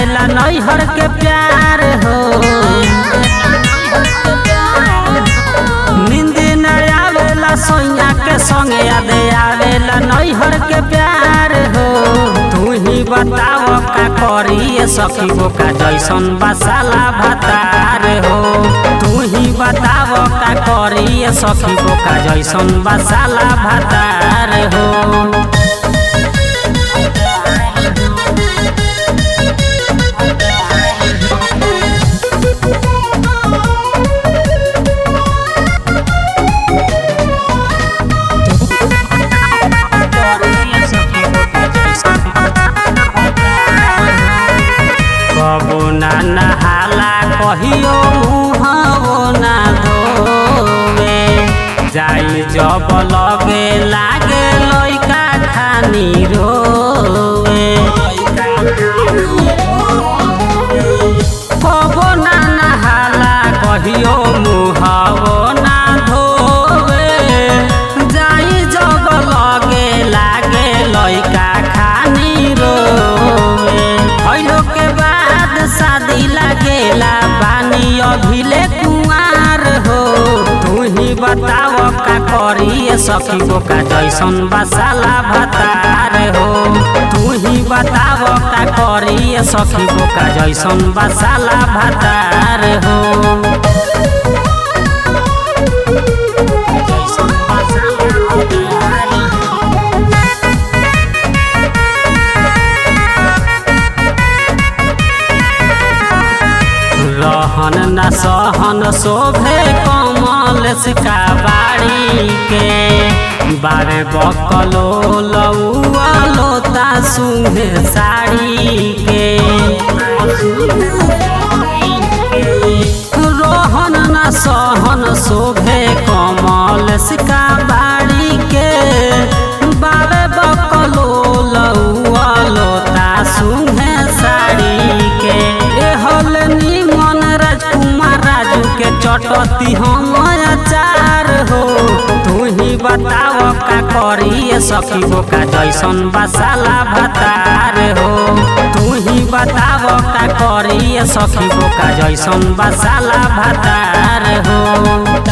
आवेला नैहर के प्यार हो नींद न आवेला सोइया के संगे याद आवेला नैहर के प्यार हो तू ही बताव का करी सखी गो का जैसन बसाला भतार हो तू ही बताव का करी सखी गो का जैसन बसाला भतार हो कबो ना नहाला कहियो मुहबो ना धोवे जाई जब लगे लागे लइका खानी रोवे कबो ना नहाला कहियो मुहबो ना धोवे जाई जब लगे लागे लइका खानी रोवे भइलो के बाद शादी लागेला बानी अभिले कुंवार हो तू ही बताव का करी सखी गो का जैसन बसाला भतार हो तू ही बताव का करी सखी गो का जैसन बसाला भतार हो जैसन बसाला भतार हो। रहन न सहन शोभे कमल सिका बाड़ी के बारे बकलो लौआ लोता सुहे साड़ी के रोहन न सहन शोभे कमल सिका बाड़ी के बारे बकलो लौआ लोता सुहे साड़ी के एहल निमन राजकुमार राजू के चटती हम अचार हो तू ही बताव का करी सखी गो का जैसन बसाला भतार हो तू ही बताव का करी सखी गो का जैसन बसाला भतार हो